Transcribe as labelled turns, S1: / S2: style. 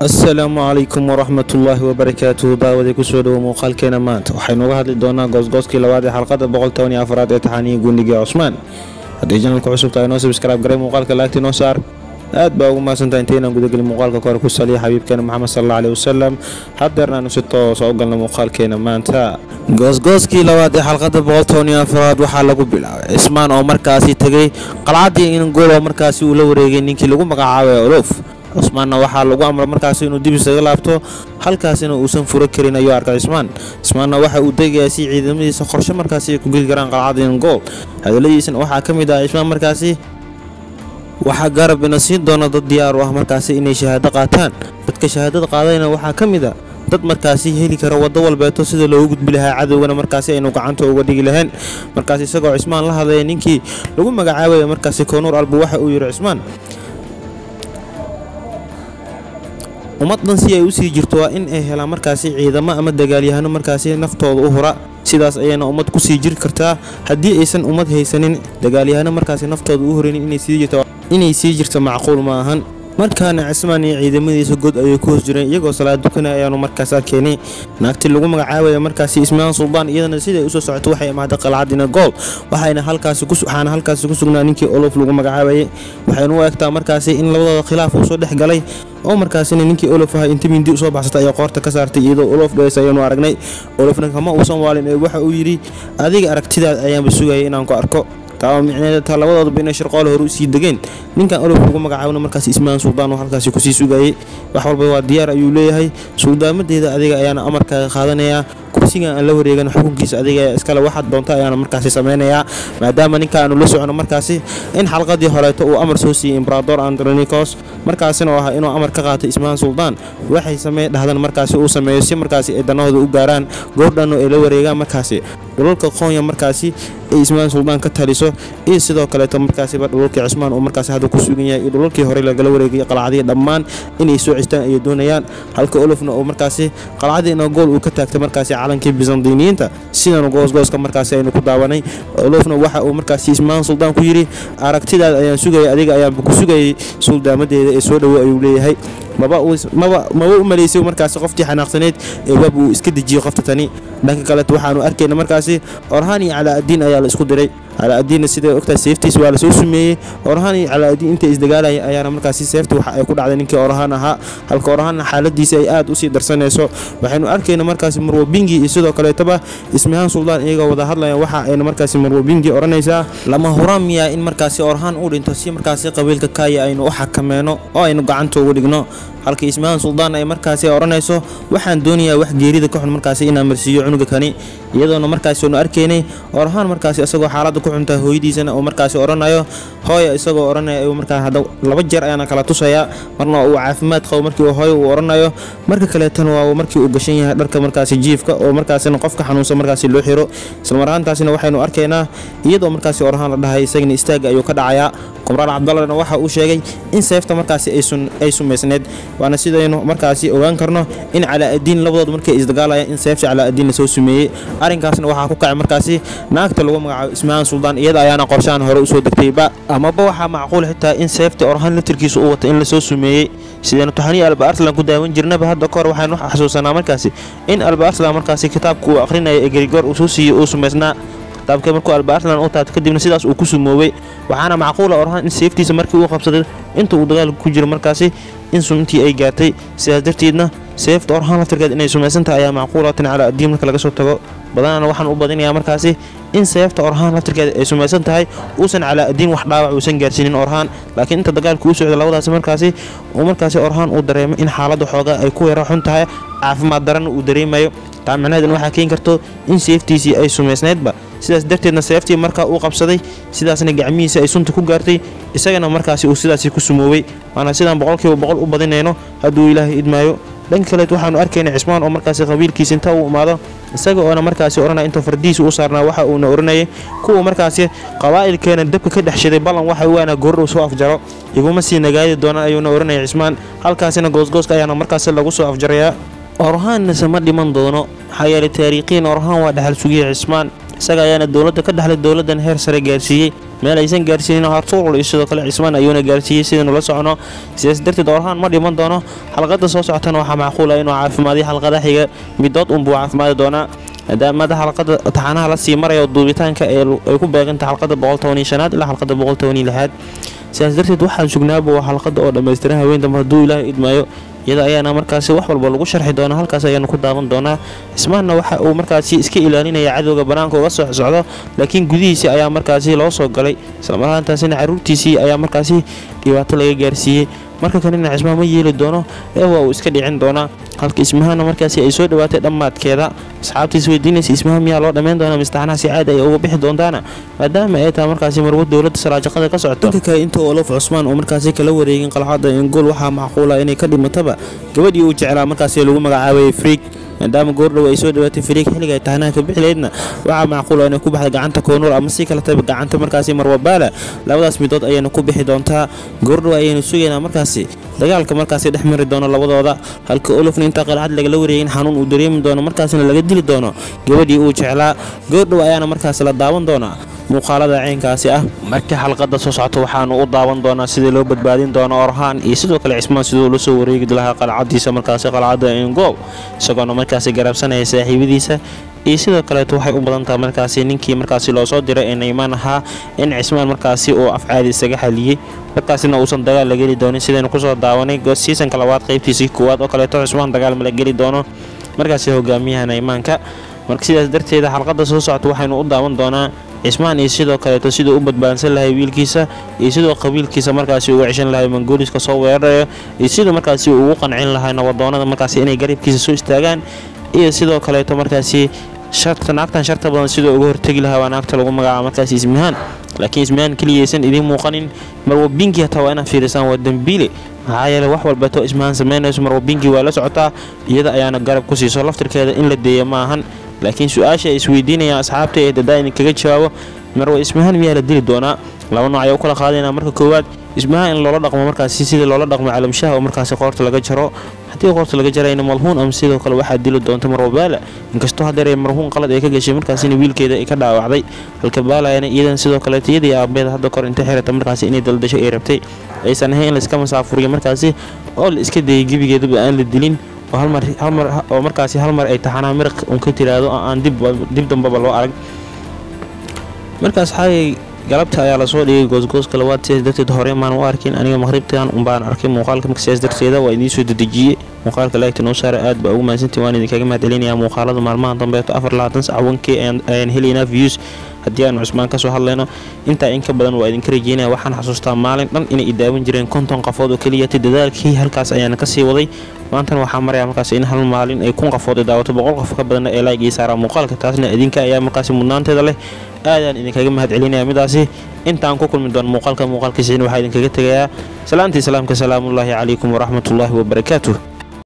S1: asalaamu calaykum waraxmatullaahi wabarakaatuhu daawaday kusoo dhowo muuqaalkeena maanta waxaynu uga hadli doonaa goosgooskii labaad ee xalqada boqoltobaniyo afraad ee taxaaniya guunigii cusmaan haddii janalka cusub tahay noo sabskraib garay muuqaalka laagti noo saar aad baa ugu mahadsantaha intaynaan gudagelin muuqaalka kore ku saliya xabiibkeena moxamed salla aleh wasalam haddeernaanu si toosa u galna muuqaalkeena maanta goosgooskii labaad ee xalqada boqoltobaniyo afraad waxaa lagu bilaabay cismaan oo markaasi tegay qalcaddii ingool oo markaasi uu la wareegay ninkii lagu magacaabay olof cusmaanna waxaa lagu amray markaasi inuu dib isaga laabto halkaasina uusan furo karin ayuu arkay cismaan cismaanna waxa uu degayaa si ciidamadiisa qorshe markaasi ay ku geli karaan qalcadda ingool hadaladiisana waxaa ka mid ah cismaan markaasi waxaa garab ina siin doona dad diyaar u ah markaasi inay shahaado qaataan dadka shahaadada qaadayna waxaa ka mid a dad markaasi heli kara waddo walbeeto sida loogu gudbi lahaa cadowgana markaasi aynu gacanta uga dhigi lahayn markaas isagoo cismaan la hadlaya ninkii lagu magacaabaya markaasi koonuur albu waxa uu yidhi cismaan ummaddan si ay u sii jirto waa in ay helaan markaasi ciidamo ama dagaalyahano markaasi naftooda u hura sidaas ayayna ummad ku sii jiri kartaa haddii aysan ummad haysanin dagaalyahano markaasi naftooda u horaynin inay sii jirto macquul ma ahan markaana cismaan iyo ciidamadiisa god ayay ku hoos jireen iyagoo salaad dukanaya ayaanu markaas arkeenay naagtii lagu magacaabaya markaasi ismaan suldaan iyadana siday usoo socoto waxay imaaday qalcadina gool waxaana halkaasi ku sugnaa ninkii olof lagu magacaabayay waxaynu u egtaa markaasi in labadooda khilaaf uu soo dhex galay oo markaasina ninkii olof ahaa inta mindi usoo baxsatay ayaa qoorta ka saartay iyadoo olof dhees ayaanu aragnay olofna kama uusan waalin ee waxa uu yidhi adiga aragtidaad ayaanba sugayay inaan ku arko taa micneeda taa labadooduba inay shirqoole hore u sii degeen ninkan olof lagu magacaabana markaas ismaan suldaan oo halkaasi kusii sugayay wax walba waa diyaar ayuu leeyahay suldaamadeeda adiga ayaana amarkaaga qaadanayaa kursigan aan la wareegan xukunkiisa adiga iskale waxaad doonta ayaana markaasi samaynayaa maadaama ninka aanu la socono markaasi in xalqadii horeeto uu amar soo siiyey imbrador andronikos markaasina oo ahaa inuu amar ka qaatay ismaan suldaan waxay samee dhahdan markaasi uu sameeyo si markaasi ay danahooda u gaaraan goordhanno ay la wareegaan markaasi dhulalka qoonya markaasi ay ismaan suldaan ka taliso iyo sidoo kaleeto markaasiba dhulalkii cismaan uu markaasi hadda ku sugan yahay iyo dhulalkii hore lagala wareegay qalcadii dhammaan inay soo cistaan ayay doonayaan halka olofna uu markaasi qalcadiina gool uu ka taagtay markaasi calankii bizantiniyiinta sidanu goosgooska markaasi aynu ku daawanay olofna waxa uu markaasi ismaan suldaan ku yidhi aragtidaada ayaan sugayay adiga ayaanba ku sugayay suldaamadeeda ee soo dhowo ayuu leeyahay maba u malaysay markaasi qoftii xanaaqsaneyd ee waab uu iska dejiyey qofta tani dhanka kaleto waxaanu arkayna markaasi orhaan iyo calaa'adiin ayaa la isku diray calaa'adiinna siday ogtahay seeftiis waa la soo sumeeyey orhaan iyo calaa'adiin intay isdagaalaya ayaana markaasi seefta waxa ay ku dhacday ninkii orhaan ahaa halka orhaanna xaaladiisa ay aad usii darsanayso waxaynu arkayna markaasi marwobingi iyo sidoo kaleetoba ismahaan suldaan iyagoo wada hadlayaan waxa ayna markaasi marwobingi odhanaysaa lama huraan miyaa in markaasi orhaan uu dhinto si markaasi qabiilka kaaya aynu u xakameeno oo aynu gacanta uga dhigno halka ismahaan suldaan ay markaasi odhanayso waxaan doonayaa wax geerida ka xun markaasi inaan marsiiyo cunuga kani iyadoona markaasi aanu arkaynay orhaan markaasi isagoo xaaladda ku xuntaa hooyadiisana uu markaasi odhanayo hooya isagoo odhanaya ayuu markaa hadda laba jeer ayaana kala tusayaa marna uu caafimaad qabo markii hooyo uu odhanayo marka kaleetana waa markii uu gashan yahay dharka markaasi jiifka oo markaasina qofka xanuunsan markaasi loo xiro islamar ahaantaasina waxaynu arkaynaa iyadoo markaasi orhaan la dhahay isagana istaagga ayuu ka dhacayaa kumraal cabdallana waxa uu sheegay in seefta markaasi ay sumaysneed waana sidaynu markaasi ogaan karno in calaa'adiin labadood markay isdagaalayaan in seefta calaa'adiin lasoo sumeeyey arrinkaasna waxaa ku kacay markaasi naagta lagu magacaabo ismahaan suldaan iyada ayaana qorshahan hore usoo degtayba amaba waxaa macquul xitaa in seefta orhaan latirkiisa u wata in lasoo sumeeyey sidaynu taxaniya alba arslan ku daawan jirnaba hadda kahor waxaynu xasuusanaa markaasi in alba arslan markaasi kitaabka uu akhrinaya ee gerigoor uu soo siiyey uu sumaysnaa kitaabka markuu alba arslan u taabto kadibna sidaas uu ku sumoobay waxaana macquula orhaan in seeftiisa markii uu qabsaday inta uu dagaalka ku jiro markaasi in suntii ay gaartay sidaas darteedna seefta orhaan laftirkeed inay sumaysan tahay ayaa macquulatan calaa addiin marka laga soo tago badanana waxaan u badinayaa markaasi in seefta orhaan laftirkeeda ay sumaysan tahay uusan calaa addiin wax dhaawac uusan gaarsiinin orhaan laakiin inta dagaalka uu socda labadaasi markaasi uu markaasi orhaan uu dareemo in xaaladda xoogaa ay ku yara xun tahay caafimaad daranna uu dareemayo taa micnaheedna waxaa keeni karto in seeftiisii ay sumaysnaydba sidaas darteedna seeftii markaa uu qabsaday sidaasna gacmihiisa ay sunta ku gaartay isagana markaasi uu sidaasi ku sumoobay waana sidaan boqolkiiba boqol u badinayno hadduu ilaahay idmaayo dhanka kaleet waxaanu arkayna cismaan oo markaasi qabiilkiisa inta uu imaado isaga oona markaasi odhanaya intuu fardihiisa u saarnaa waxa uuna odhanayay kuwa markaasi qabaa'ilkeena dabka ka dhex shiday ballan waxa waana goordhow soo afjaro iguma sii nagaadi doonaan ayuuna odhanaya cismaan halkaasina goosgooska ayaana markaasi lagu soo afjarayaa orhaannase ma dhiman doono maxaa yeelay taariikhiyan orhaan waa dhexal sugiyey cismaan isaga ayaana dowladda ka dhexlay dowladdan heer sare gaarsiiyey meel aysan gaarsiinin hartuul iyo sidoo kale cismaan ayuuna gaarsiiyey sidaynu la socono sidaas darteed orhaan ma dhiman doono xalqada soo socotana waxaa macquula inuu caafimaadiyo xalqada xiga midood unbuu caafimaadi doonaa maadaamada xalqada taxanaha la sii marayo duubitaanka ay ku beeganta xalqada boqoltobaniyo-shanaad ilaa xalqada boqoltobaniyo-lixaad sidaas darteed waxaan sugnaaba waa xalqada oo dhammaystiran haweendamba hadduu ilaahay idmaayo iyada ayaana markaasi wax walba lagu sharxi doonaa halkaas ayaanu ku daawan doonaa cismaanna waxa uu markaasi iska ilaalinaya cadowga banaanka uga soo socdo laakiin gudihiisii ayaa markaasi loo soo galay islamarhaantaasina caruurtiisii ayaa markaasi dhibaato laga gaarsiiyey marka kalena cismaan ma yeeli doono ee waa uu iska dhicin doonaa halka ismahana markaasi ay soo dhawaatay dhammaadkeeda asxaabtiis weydiinaysa ismaha miyaa loo dhammayn doonaa mistaxnaha si caadi ay uga bixi doontaana maadaama ay tahay markaasi marwo dowladda saraajaqada ka socoto dhanka kale inta olof cusmaan uu markaasi kala wareegin qalcadda ingool waxaa macquula inay ka dhimataba gabadhii uu jeclaa markaasi lagu magacaabayay friig maadaama goordhow ay soo dhawaatay fariig xilliga ay tahanaha ka bixilaydna waxaa macquula inay ku baxda gacanta koonuur ama si kaletaba gacanta markaasi marwabaala labadaas midood ayayna ku bixi doontaa goordhow ayaynu sugaynaa markaasi dagaalka markaasi dhex mari doono labadooda halka olofna intaa qalcad lagala wareegin xanuun uu dareemi doono markaasina laga dili doono gabadhii uu jeclaa goordhow ayaana markaasi la daawan doonaa muuqaalada ceenkaasi ah markii xalqada soo socota waxaanu u daawan doonaa sidii loo badbaadin doono orhaan iyo sidoo kale cismaan siduu la soo wareegi lahaa qalcadiisa markaasi qalcadda ingoob isagoona markaasi garabsanaya saaxiibadiisa iyo sidoo kaleeto waxay u badan tahay markaasi ninkii markaasi loo soo diray ee naymaan ahaa in cismaan markaasi uu afcaadi isaga xaliyey markaasina uusan dagaal la geli doonin sidaynu kusoo daawanay siisanka labaad qaybtiisii koowaad oo kaleeto cismaan dagaal ma la geli doono markaasi hogaamiyaha naymaanka marka sidaas darteeda xalqada soo socota waxaynu u daawan doonaa cismaan iyo sidoo kaleeto siduu u badbaadsan lahay wiilkiisa iyo sidoo qabiilkiisa markaasi uga ceshan lahay mangooliska soo weerarayo iyo siduu markaasi ugu qancin lahay nabadoonada markaasi inay garibkiisa soo istaagaan iyo sidoo kaleeto markaasi naagtan sharta badan sidoo uga hortegi lahaa waa naagta lagu magacaaba markaasi ismihaan laakiin ismihaan keliyaysan idiin muuqanin marwa bingi hataa waa inaad fiirisaan waa dembiile maxaa yeele wax walbeeto ismahaan samaynayso marwa bingi waa la socotaa iyada ayaana garab ku siiso laftirkeeda in la deeya ma ahan laakiin su-aasha ay isweydiinayaan asxaabta ee dadaa idinkaga jawaabo marwa ismahaan miyaa la dili doonaa laba nooc ayaa u kala qaadaynaa marka koowaad ismahaan in loola dhaqmo markaasi sidii loola dhaqmo calamshaha oo markaasi qoorta laga jaro haddii qoorta laga jarayna malhuun ama sidoo kale waxaa dili doonta marwa baala inkastoo hadeer marhuun qalad ay ka gashay markaasina wiilkeeda ay ka dhaawacday halka baalayana iyadan sidoo kaleeto iyadii aabeeda hadda kor inta xirata markaasi inay daldasho ay rabtay aysan ahayn in layska masaafuriyo markaasi oo la iska dayay gebigeedaba aan la dilin oo markaasi hal mar ay taxanaa miraq un ka tiraahdo oo aan dib dambaba loo arag markaas xaayay galabta ayaa lasoo dhigay goosgooska labaad sidaas darteed hore maan u arkin aniga maqhribtan unbaan arkay muuqaalka marka sidaas darteeda waa idiin soo dedejiyey muuqaalka laagta noo saara aad baa ugu mahadsantii waan idinkaga mahadcelinayaa muuqaalada maalmaha dambeeto afar labaatan sac wankii ayaan helaynaa views haddii aanu cusmaan ka soo hadlayno intaa in ka badan waa idinka rajeynaya waxaan xasuustaa maalin dhan inay idaawan jireen konton qafood oo keliyata dadaalkii halkaas ayaana kasii waday maantana waxaa maraya markaas in hal maalin ay kun qafood ay daawato boqol qof ka badanna ee laag ii saaraa muuqaalka taasna idinka ayaa markaasi mudnaanteeda leh aadaan idinkaga mahad celinaya midaasi intaan ku kulmi doon muuqaalka muuqaalkiisiina waxaa idinkaga tegayaa salaantii islaamka salaamullaahi calaykum waraxmatullaahi wabarakaatuh